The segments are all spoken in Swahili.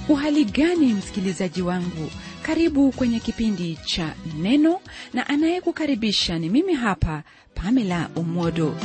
uhali gani msikilizaji wangu karibu kwenye kipindi cha neno na anayekukaribisha ni mimi hapa pamela umodo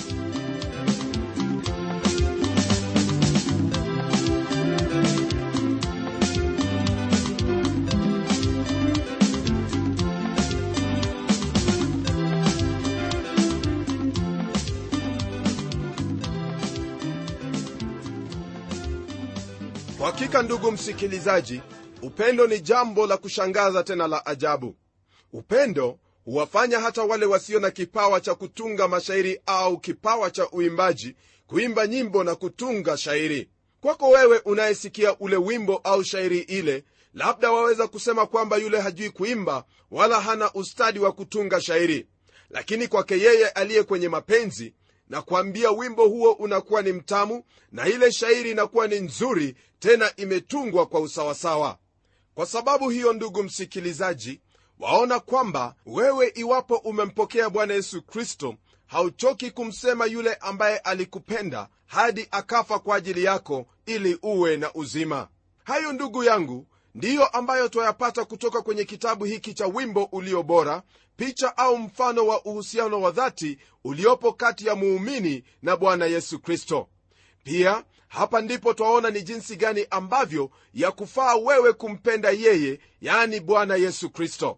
kwa hakika ndugu msikilizaji upendo ni jambo la kushangaza tena la ajabu upendo huwafanya hata wale wasio na kipawa cha kutunga mashairi au kipawa cha uimbaji kuimba nyimbo na kutunga shairi kwako wewe unayesikia ule wimbo au shairi ile labda waweza kusema kwamba yule hajui kuimba wala hana ustadi wa kutunga shairi lakini kwake yeye aliye kwenye mapenzi na kuambia wimbo huo unakuwa ni mtamu na ile shairi inakuwa ni nzuri tena imetungwa kwa usawasawa kwa sababu hiyo ndugu msikilizaji waona kwamba wewe iwapo umempokea bwana yesu kristo hauchoki kumsema yule ambaye alikupenda hadi akafa kwa ajili yako ili uwe na uzima hayo ndugu yangu ndiyo ambayo twayapata kutoka kwenye kitabu hiki cha wimbo ulio bora picha au mfano wa uhusiano wa dhati uliopo kati ya muumini na bwana yesu kristo pia hapa ndipo twaona ni jinsi gani ambavyo ya kufaa wewe kumpenda yeye yani bwana yesu kristo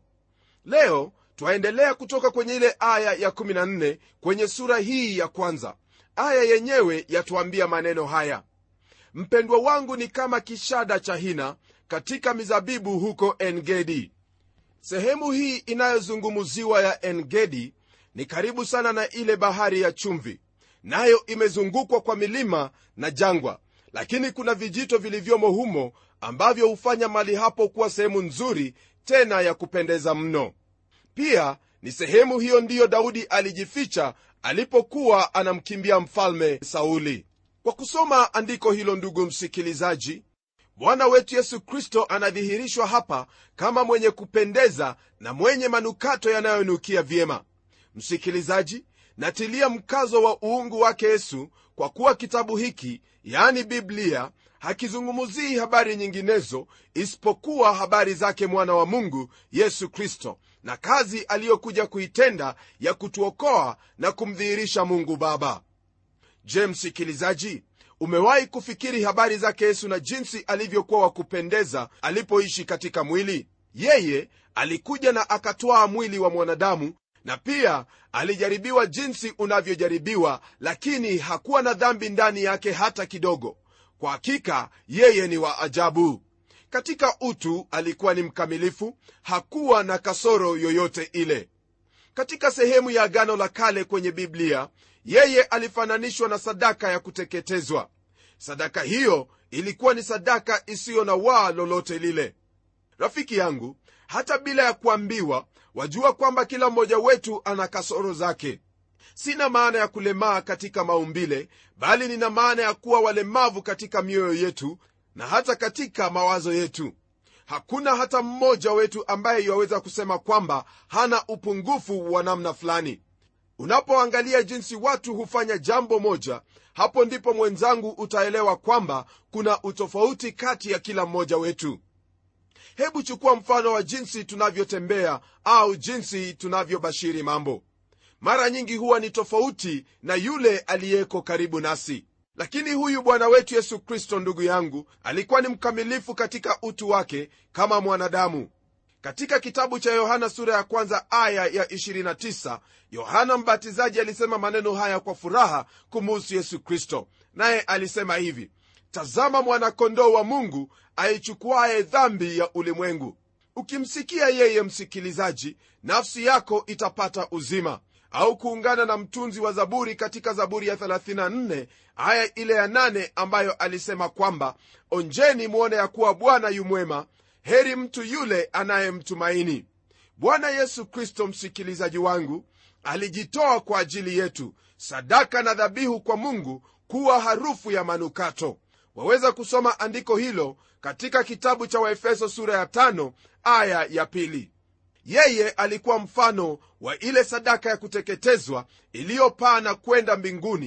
leo twaendelea kutoka kwenye ile aya ya 14 kwenye sura hii ya kwanza aya yenyewe yatuambia maneno haya mpendwa wangu ni kama kishada cha hina katika mizabibu huko engedi sehemu hii inayozungumziwa ya engedi ni karibu sana na ile bahari ya chumvi nayo imezungukwa kwa milima na jangwa lakini kuna vijito vilivyomo humo ambavyo hufanya mali hapo kuwa sehemu nzuri tena ya kupendeza mno pia ni sehemu hiyo ndiyo daudi alijificha alipokuwa anamkimbia mfalme sauli kwa kusoma andiko hilo ndugu msikilizaji bwana wetu yesu kristo anadhihirishwa hapa kama mwenye kupendeza na mwenye manukato yanayonukia vyema msikilizaji natilia mkazo wa uungu wake yesu kwa kuwa kitabu hiki yani biblia hakizungumzii habari nyinginezo isipokuwa habari zake mwana wa mungu yesu kristo na kazi aliyokuja kuitenda ya kutuokoa na kumdhihirisha mungu baba je msikilizaji umewahi kufikiri habari zake yesu na jinsi alivyokuwa wa kupendeza alipoishi katika mwili yeye alikuja na akatwaa mwili wa mwanadamu na pia alijaribiwa jinsi unavyojaribiwa lakini hakuwa na dhambi ndani yake hata kidogo kwa hakika yeye ni wa ajabu katika utu alikuwa ni mkamilifu hakuwa na kasoro yoyote ile katika sehemu ya agano la kale kwenye biblia yeye alifananishwa na sadaka ya kuteketezwa sadaka hiyo ilikuwa ni sadaka isiyo na waa lolote lile rafiki yangu hata bila ya kuambiwa wajua kwamba kila mmoja wetu ana kasoro zake sina maana ya kulemaa katika maumbile bali nina maana ya kuwa walemavu katika mioyo yetu na hata katika mawazo yetu hakuna hata mmoja wetu ambaye iwaweza kusema kwamba hana upungufu wa namna fulani unapoangalia jinsi watu hufanya jambo moja hapo ndipo mwenzangu utaelewa kwamba kuna utofauti kati ya kila mmoja wetu hebu chukua mfano wa jinsi tunavyotembea au jinsi tunavyobashiri mambo mara nyingi huwa ni tofauti na yule aliyeko karibu nasi lakini huyu bwana wetu yesu kristo ndugu yangu alikuwa ni mkamilifu katika utu wake kama mwanadamu katika kitabu cha yohana sura ya kwanza aya ya 29 yohana mbatizaji alisema maneno haya kwa furaha kumuhusu yesu kristo naye alisema hivi tazama mwanakondoo wa mungu aichukuaye dhambi ya ulimwengu ukimsikia yeye msikilizaji nafsi yako itapata uzima au kuungana na mtunzi wa zaburi katika zaburi ya 34 aya ile ya 8 ambayo alisema kwamba onjeni mwone ya kuwa bwana yumwema heri mtu yule anayemtumaini bwana yesu kristo msikilizaji wangu alijitoa kwa ajili yetu sadaka na dhabihu kwa mungu kuwa harufu ya manukato waweza kusoma andiko hilo katika kitabu cha waefeso sura ya tano aya ya pili yeye alikuwa mfano wa ile sadaka ya kuteketezwa iliyopaa na kwenda mbinguni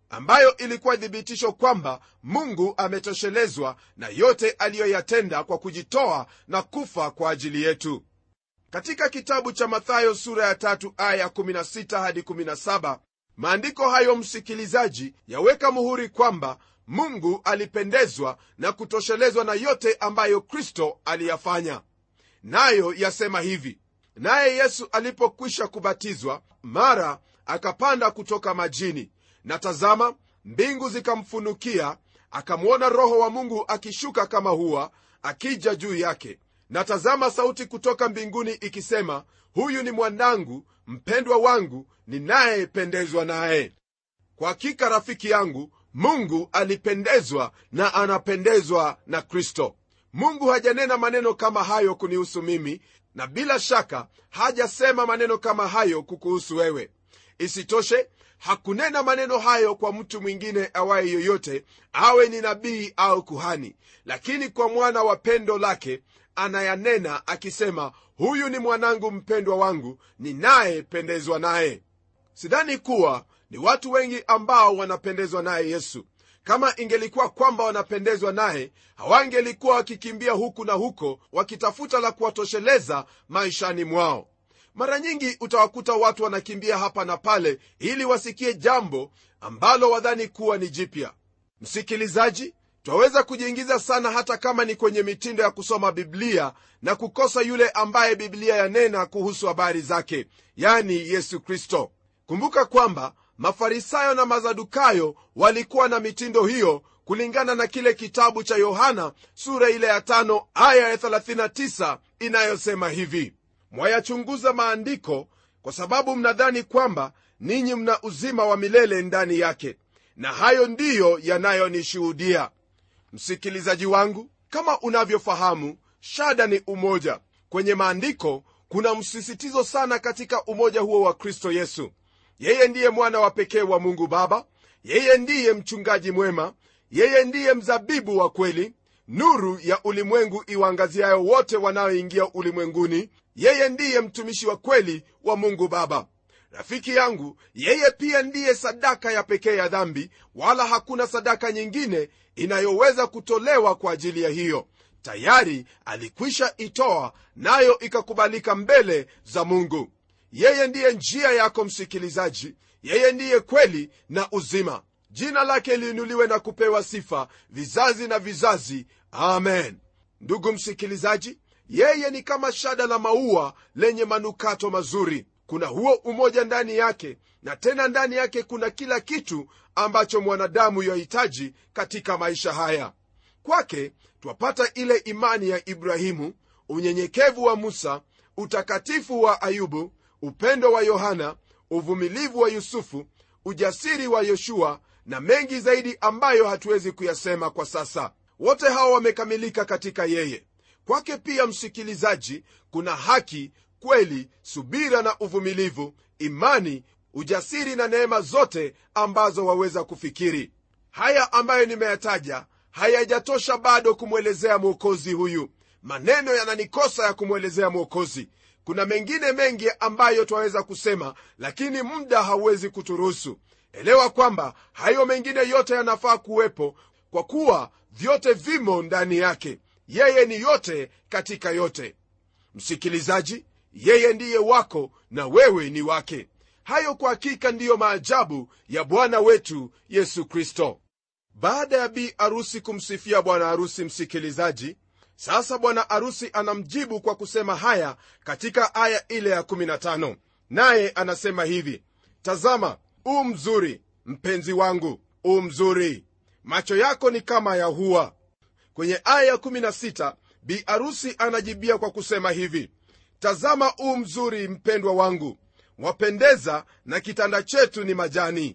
ambayo ilikuwa thibitisho kwamba mungu ametoshelezwa na yote aliyoyatenda kwa kujitoa na kufa kwa ajili yetu katika kitabu cha mathayo sura ya tatu aya 16 hadi 17 maandiko hayo msikilizaji yaweka muhuri kwamba mungu alipendezwa na kutoshelezwa na yote ambayo kristo aliyafanya nayo yasema hivi naye yesu alipokwisha kubatizwa mara akapanda kutoka majini na tazama mbingu zikamfunukia akamwona roho wa mungu akishuka kama huwa akija juu yake na tazama sauti kutoka mbinguni ikisema huyu ni mwanangu mpendwa wangu ninayependezwa naye kwa hakika rafiki yangu mungu alipendezwa na anapendezwa na kristo mungu hajanena maneno kama hayo kunihusu mimi na bila shaka hajasema maneno kama hayo kukuhusu wewe isitoshe hakunena maneno hayo kwa mtu mwingine awaye yoyote awe ni nabii au kuhani lakini kwa mwana wa pendo lake anayanena akisema huyu ni mwanangu mpendwa wangu ninayependezwa naye sidhani kuwa ni watu wengi ambao wanapendezwa naye yesu kama ingelikuwa kwamba wanapendezwa naye hawangelikuwa wakikimbia huku na huko wakitafuta la kuwatosheleza maishani mwao mara nyingi utawakuta watu wanakimbia hapa na pale ili wasikie jambo ambalo wadhani kuwa ni jipya msikilizaji twaweza kujiingiza sana hata kama ni kwenye mitindo ya kusoma biblia na kukosa yule ambaye biblia yanena kuhusu habari zake yani yesu kristo kumbuka kwamba mafarisayo na mazadukayo walikuwa na mitindo hiyo kulingana na kile kitabu cha yohana sura ile ya tano aya ya 39 inayosema hivi mwayachunguza maandiko kwa sababu mnadhani kwamba ninyi mna uzima wa milele ndani yake na hayo ndiyo yanayonishuhudia msikilizaji wangu kama unavyofahamu shada ni umoja kwenye maandiko kuna msisitizo sana katika umoja huo wa kristo yesu yeye ndiye mwana wa pekee wa mungu baba yeye ndiye mchungaji mwema yeye ndiye mzabibu wa kweli nuru ya ulimwengu iwaangaziayo wote wanaoingia ulimwenguni yeye ndiye mtumishi wa kweli wa mungu baba rafiki yangu yeye pia ndiye sadaka ya pekee ya dhambi wala hakuna sadaka nyingine inayoweza kutolewa kwa ajili ya hiyo tayari alikwisha itoa nayo ikakubalika mbele za mungu yeye ndiye njia yako msikilizaji yeye ndiye kweli na uzima jina lake liinuliwe na kupewa sifa vizazi na vizazi amen ndugu msikilizaji yeye ni kama shada la maua lenye manukato mazuri kuna huo umoja ndani yake na tena ndani yake kuna kila kitu ambacho mwanadamu yahitaji katika maisha haya kwake twapata ile imani ya ibrahimu unyenyekevu wa musa utakatifu wa ayubu upendo wa yohana uvumilivu wa yusufu ujasiri wa yoshua na mengi zaidi ambayo hatuwezi kuyasema kwa sasa wote hawa wamekamilika katika yeye kwake pia msikilizaji kuna haki kweli subira na uvumilivu imani ujasiri na neema zote ambazo waweza kufikiri haya ambayo nimeyataja hayajatosha bado kumwelezea mwokozi huyu maneno yananikosa ya kumwelezea mwokozi kuna mengine mengi ambayo twaweza kusema lakini muda hauwezi kuturuhusu elewa kwamba hayo mengine yote yanafaa kuwepo kwa kuwa vyote vimo ndani yake yeye ni yote katika yote msikilizaji yeye ndiye wako na wewe ni wake hayo kwa hakika ndiyo maajabu ya bwana wetu yesu kristo baada ya bi arusi kumsifia bwana harusi msikilizaji sasa bwana harusi anamjibu kwa kusema haya katika aya ile ya 15 naye anasema hivi tazama u mzuri mpenzi wangu u mzuri macho yako ni kama ya hua kwenye aya ya 16 bi arusi anajibia kwa kusema hivi tazama u mzuri mpendwa wangu wapendeza na kitanda chetu ni majani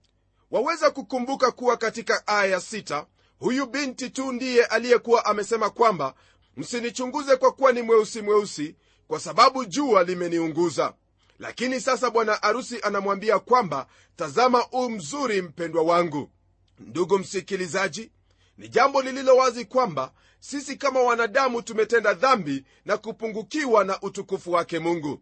waweza kukumbuka kuwa katika aya ya 6 huyu binti tu ndiye aliyekuwa amesema kwamba msinichunguze kwa kuwa ni mweusi mweusi kwa sababu jua limeniunguza lakini sasa bwana arusi anamwambia kwamba tazama u mzuri mpendwa wangu ndugu msikilizaji ni jambo lililo wazi kwamba sisi kama wanadamu tumetenda dhambi na kupungukiwa na utukufu wake mungu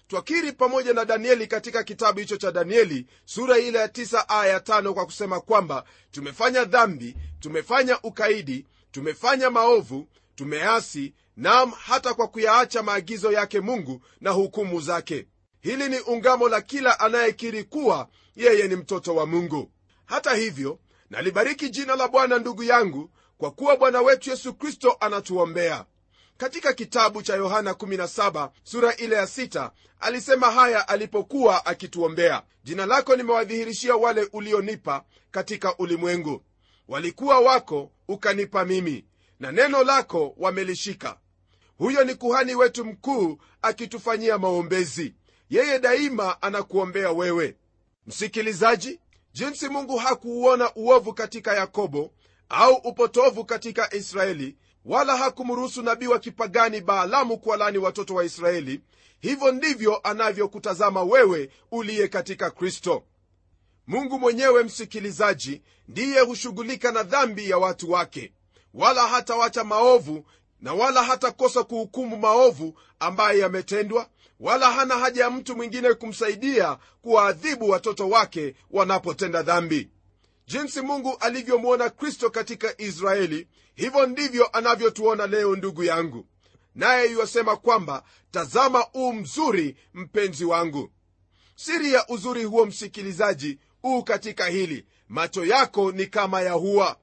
twakiri pamoja na danieli katika kitabu hicho cha danieli sura ile ya 9 aya ya 5 kwa kusema kwamba tumefanya dhambi tumefanya ukaidi tumefanya maovu tumeasi nam hata kwa kuyaacha maagizo yake mungu na hukumu zake hili ni ungamo la kila anayekiri kuwa yeye ni mtoto wa mungu hata hivyo nalibariki jina la bwana ndugu yangu kwa kuwa bwana wetu yesu kristo anatuombea katika kitabu cha yohana 17 sura ile ya 6 alisema haya alipokuwa akituombea jina lako nimewadhihirishia wale ulionipa katika ulimwengu walikuwa wako ukanipa mimi na neno lako wamelishika huyo ni kuhani wetu mkuu akitufanyia maombezi yeye daima anakuombea wewe msikilizaji jinsi mungu hakuuona uovu katika yakobo au upotovu katika israeli wala hakumruhusu nabii wa kipagani baalamu kuwalani watoto wa israeli hivyo ndivyo anavyokutazama wewe uliye katika kristo mungu mwenyewe msikilizaji ndiye hushughulika na dhambi ya watu wake wala hatawacha maovu na wala hatakosa kuhukumu maovu ambaye yametendwa wala hana haja ya mtu mwingine kumsaidia kuwaadhibu watoto wake wanapotenda dhambi jinsi mungu alivyomwona kristo katika israeli hivyo ndivyo anavyotuona leo ndugu yangu naye yuwasema kwamba tazama uu mzuri mpenzi wangu siri ya uzuri huo msikilizaji uu katika hili macho yako ni kama ya hua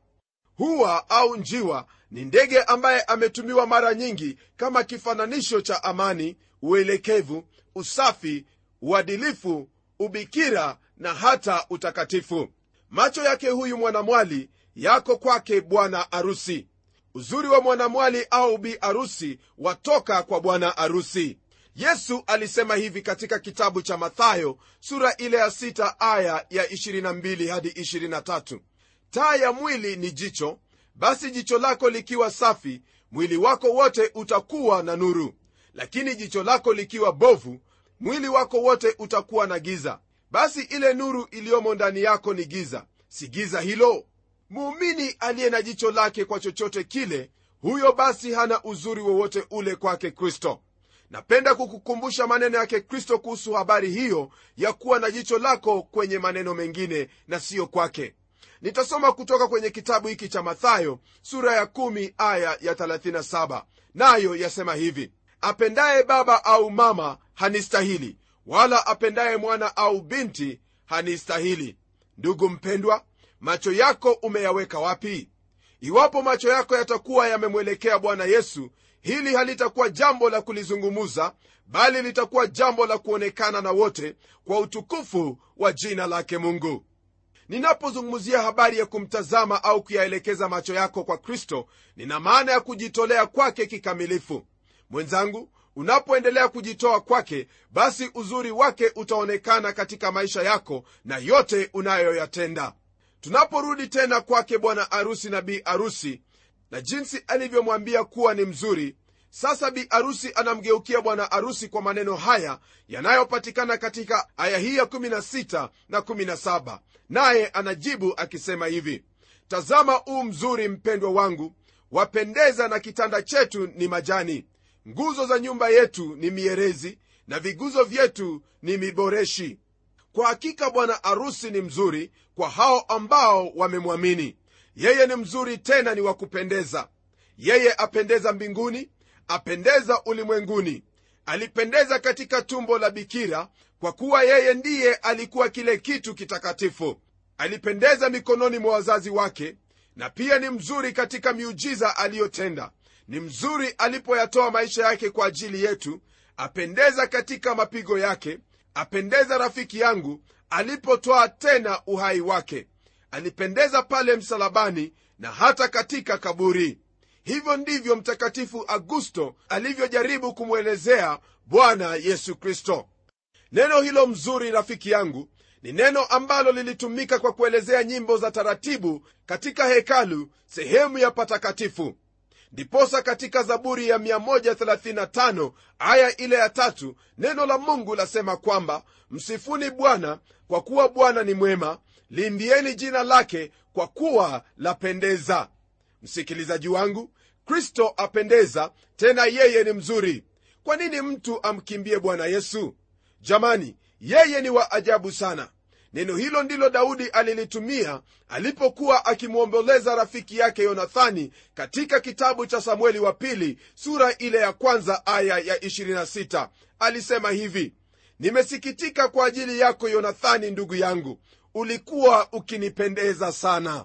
hua au njiwa ni ndege ambaye ametumiwa mara nyingi kama kifananisho cha amani uelekevu usafi uadilifu ubikira na hata utakatifu macho yake huyu mwanamwali yako kwake bwana arusi uzuri wa mwanamwali au bi arusi watoka kwa bwana arusi yesu alisema hivi katika kitabu cha mathayo sura ile ya 6 aya ya 22 hadi 23 taa ya mwili ni jicho basi jicho lako likiwa safi mwili wako wote utakuwa na nuru lakini jicho lako likiwa bovu mwili wako wote utakuwa na giza basi ile nuru iliyomo ndani yako ni giza si giza hilo muumini aliye na jicho lake kwa chochote kile huyo basi hana uzuri wowote ule kwake kristo napenda kukukumbusha maneno yake kristo kuhusu habari hiyo ya kuwa na jicho lako kwenye maneno mengine na siyo kwake nitasoma kutoka kwenye kitabu hiki cha mathayo sura ya 1 aya ya 37 nayo yasema hivi apendaye baba au mama hanistahili wala apendaye mwana au binti hanistahili ndugu mpendwa macho yako umeyaweka wapi iwapo macho yako yatakuwa yamemwelekea bwana yesu hili halitakuwa jambo la kulizungumuza bali litakuwa jambo la kuonekana na wote kwa utukufu wa jina lake mungu ninapozungumzia habari ya kumtazama au kuyaelekeza macho yako kwa kristo nina maana ya kujitolea kwake kikamilifu mwenzangu unapoendelea kujitoa kwake basi uzuri wake utaonekana katika maisha yako na yote unayoyatenda tunaporudi tena kwake bwana arusi na bi arusi na jinsi alivyomwambia kuwa ni mzuri sasa bi arusi anamgeukia bwana arusi kwa maneno haya yanayopatikana katika aya hii ya 16 na 17 naye anajibu akisema hivi tazama uu mzuri mpendwa wangu wapendeza na kitanda chetu ni majani nguzo za nyumba yetu ni mierezi na viguzo vyetu ni miboreshi kwa hakika bwana arusi ni mzuri kwa hao ambao wamemwamini yeye ni mzuri tena ni wa kupendeza yeye apendeza mbinguni apendeza ulimwenguni alipendeza katika tumbo la bikira kwa kuwa yeye ndiye alikuwa kile kitu kitakatifu alipendeza mikononi mwa wazazi wake na pia ni mzuri katika miujiza aliyotenda ni mzuri alipoyatoa maisha yake kwa ajili yetu apendeza katika mapigo yake apendeza rafiki yangu alipotoa tena uhai wake alipendeza pale msalabani na hata katika kaburi hivyo ndivyo mtakatifu augusto alivyojaribu kumwelezea bwana yesu kristo neno hilo mzuri rafiki yangu ni neno ambalo lilitumika kwa kuelezea nyimbo za taratibu katika hekalu sehemu ya patakatifu ndiposa katika zaburi ya 135 aya ile ya tatu neno la mungu lasema kwamba msifuni bwana kwa kuwa bwana ni mwema liimbieni jina lake kwa kuwa lapendeza msikilizaji wangu kristo apendeza tena yeye ni mzuri kwa nini mtu amkimbie bwana yesu jamani yeye ni wa ajabu sana neno hilo ndilo daudi alilitumia alipokuwa akimwomboleza rafiki yake yonathani katika kitabu cha samueli wa pili sura ile ya kwanza aya ya 26 alisema hivi nimesikitika kwa ajili yako yonathani ndugu yangu ulikuwa ukinipendeza sana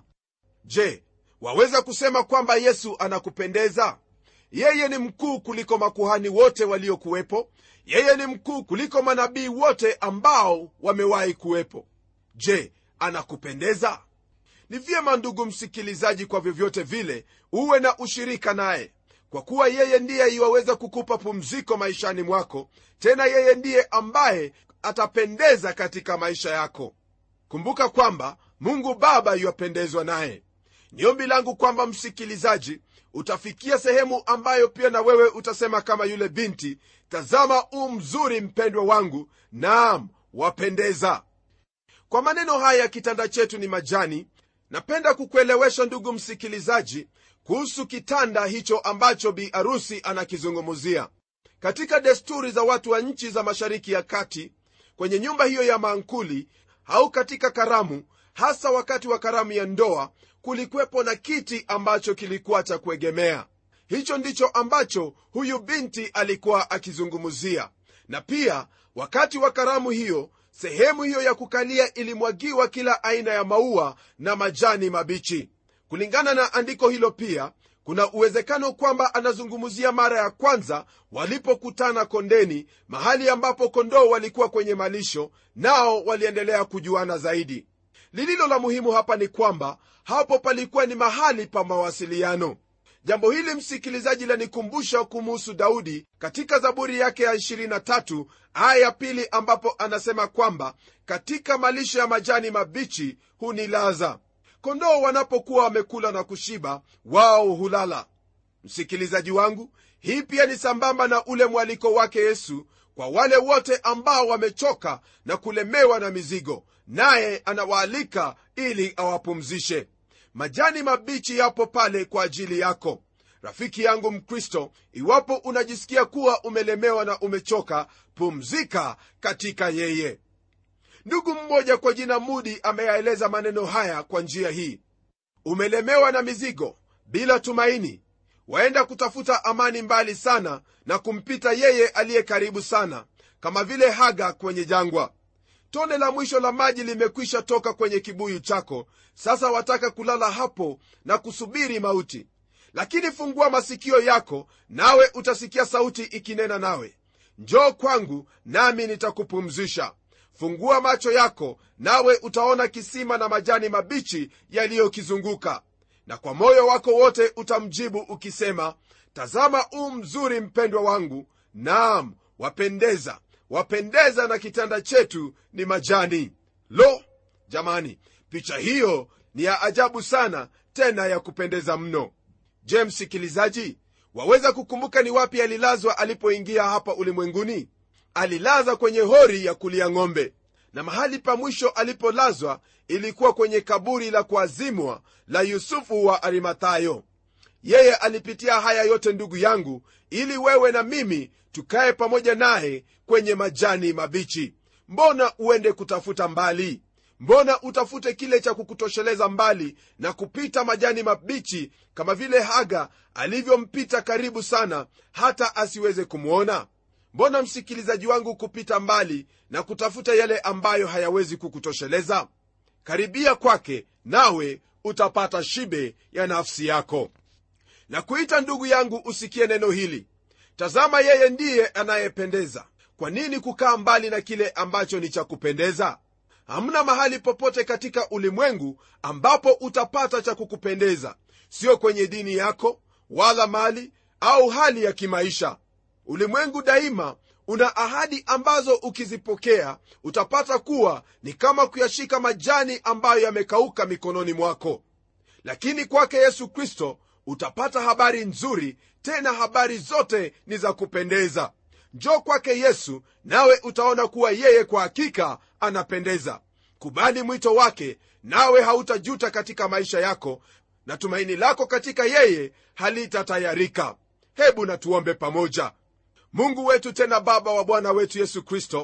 je waweza kusema kwamba yesu anakupendeza yeye ni mkuu kuliko makuhani wote waliokuwepo yeye ni mkuu kuliko manabii wote ambao wamewahi kuwepo je anakupendeza ni vyema ndugu msikilizaji kwa vyovyote vile uwe na ushirika naye kwa kuwa yeye ndiye iwaweza kukupa pumziko maishani mwako tena yeye ndiye ambaye atapendeza katika maisha yako kumbuka kwamba mungu baba yuwapendezwa naye ni ombi langu kwamba msikilizaji utafikia sehemu ambayo pia na wewe utasema kama yule binti tazama u mzuri mpendwa wangu naam wapendeza kwa maneno haya kitanda chetu ni majani napenda kukuelewesha ndugu msikilizaji kuhusu kitanda hicho ambacho bi arusi anakizungumzia katika desturi za watu wa nchi za mashariki ya kati kwenye nyumba hiyo ya maankuli au katika karamu hasa wakati wa karamu ya ndoa kulikuwepo na kiti ambacho kilikuwa cha kuegemea hicho ndicho ambacho huyu binti alikuwa akizungumzia na pia wakati wa karamu hiyo sehemu hiyo ya kukalia ilimwagiwa kila aina ya maua na majani mabichi kulingana na andiko hilo pia kuna uwezekano kwamba anazungumzia mara ya kwanza walipokutana kondeni mahali ambapo kondoo walikuwa kwenye malisho nao waliendelea kujuana zaidi lililo la muhimu hapa ni kwamba hapo palikuwa ni mahali pa mawasiliano jambo hili msikilizaji lanikumbusha kumuhusu daudi katika zaburi yake ya 23 aya ya pili ambapo anasema kwamba katika malisho ya majani mabichi hunilaza kondoo wanapokuwa wamekula na kushiba wao hulala msikilizaji wangu hii pia ni sambamba na ule mwaliko wake yesu kwa wale wote ambao wamechoka na kulemewa na mizigo naye anawaalika ili awapumzishe majani mabichi yapo pale kwa ajili yako rafiki yangu mkristo iwapo unajisikia kuwa umelemewa na umechoka pumzika katika yeye ndugu mmoja kwa jina mudi ameyaeleza maneno haya kwa njia hii umelemewa na mizigo bila tumaini waenda kutafuta amani mbali sana na kumpita yeye aliye karibu sana kama vile haga kwenye jangwa tone la mwisho la maji limekwisha toka kwenye kibuyu chako sasa wataka kulala hapo na kusubiri mauti lakini fungua masikio yako nawe utasikia sauti ikinena nawe njoo kwangu nami nitakupumzisha fungua macho yako nawe utaona kisima na majani mabichi yaliyokizunguka na kwa moyo wako wote utamjibu ukisema tazama u mzuri mpendwa wangu naam wapendeza wapendeza na kitanda chetu ni majani lo jamani picha hiyo ni ya ajabu sana tena ya kupendeza mno je msikilizaji waweza kukumbuka ni wapi alilazwa alipoingia hapa ulimwenguni alilaza kwenye hori ya kulia ng'ombe na mahali pa mwisho alipolazwa ilikuwa kwenye kaburi la kuazimwa la yusufu wa arimathayo yeye alipitia haya yote ndugu yangu ili wewe na mimi tukaye pamoja naye kwenye majani mabichi mbona uende kutafuta mbali mbona utafute kile cha kukutosheleza mbali na kupita majani mabichi kama vile haga alivyompita karibu sana hata asiweze kumwona mbona msikilizaji wangu kupita mbali na kutafuta yale ambayo hayawezi kukutosheleza karibia kwake nawe utapata shibe ya nafsi yako na kuita ndugu yangu usikie neno hili tazama yeye ndiye anayependeza kwa nini kukaa mbali na kile ambacho ni cha kupendeza hamna mahali popote katika ulimwengu ambapo utapata cha kukupendeza sio kwenye dini yako wala mali au hali ya kimaisha ulimwengu daima una ahadi ambazo ukizipokea utapata kuwa ni kama kuyashika majani ambayo yamekauka mikononi mwako lakini kwake yesu kristo utapata habari nzuri tena habari zote ni za kupendeza njo kwake yesu nawe utaona kuwa yeye kwa hakika anapendeza kubali mwito wake nawe hautajuta katika maisha yako na tumaini lako katika yeye halitatayarika hebu natuombe pamoja mungu wetu tena baba wa bwana wetu yesu kristo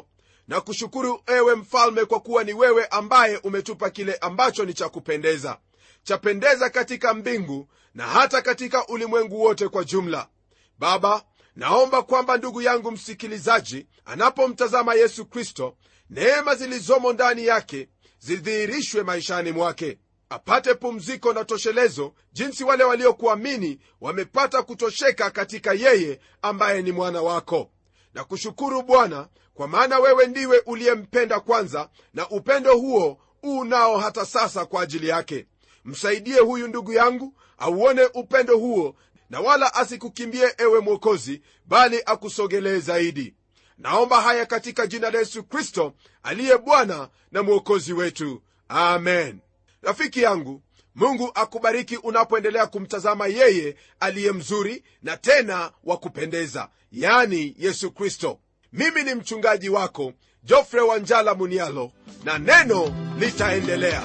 na kushukuru ewe mfalme kwa kuwa ni wewe ambaye umetupa kile ambacho ni cha kupendeza chapendeza katika mbingu na hata katika ulimwengu wote kwa jumla baba naomba kwamba ndugu yangu msikilizaji anapomtazama yesu kristo neema zilizomo ndani yake zidhihirishwe maishani mwake apate pumziko na toshelezo jinsi wale waliokuamini wamepata kutosheka katika yeye ambaye ni mwana wako na kushukuru bwana kwa maana wewe ndiwe uliyempenda kwanza na upendo huo unao hata sasa kwa ajili yake msaidie huyu ndugu yangu auone upendo huo na wala asikukimbie ewe mwokozi bali akusogelee zaidi naomba haya katika jina la yesu kristo aliye bwana na mwokozi wetu amen rafiki yangu mungu akubariki unapoendelea kumtazama yeye aliye mzuri na tena wa kupendeza yani yesu kristo mimi ni mchungaji wako jofre wanjala munialo na neno litaendelea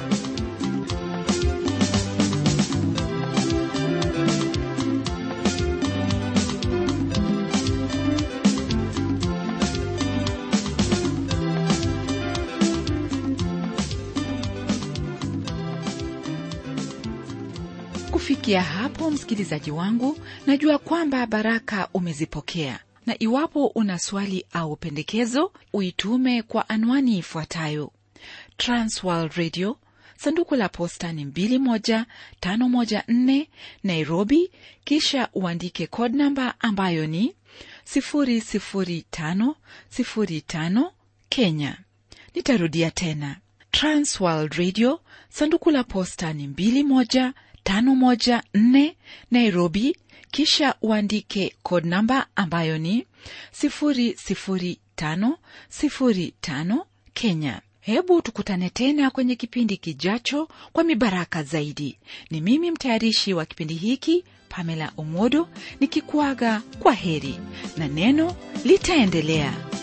kufikia hapo msikilizaji wangu najua kwamba baraka umezipokea na iwapo una swali au pendekezo uitume kwa anwani ifuatayo transworld radio sanduku la posta ni 21514 nairobi kisha uandike code namba ambayo ni 00505 kenya nitarudia tena transworld radio sanduku la posta ni 21 514 Nairobi, kisha uandike code namba ambayo ni 00505 Kenya. Hebu tukutane tena kwenye kipindi kijacho kwa mibaraka zaidi. Ni mimi mtayarishi wa kipindi hiki Pamela Omodo nikikuaga kwa heri na neno litaendelea.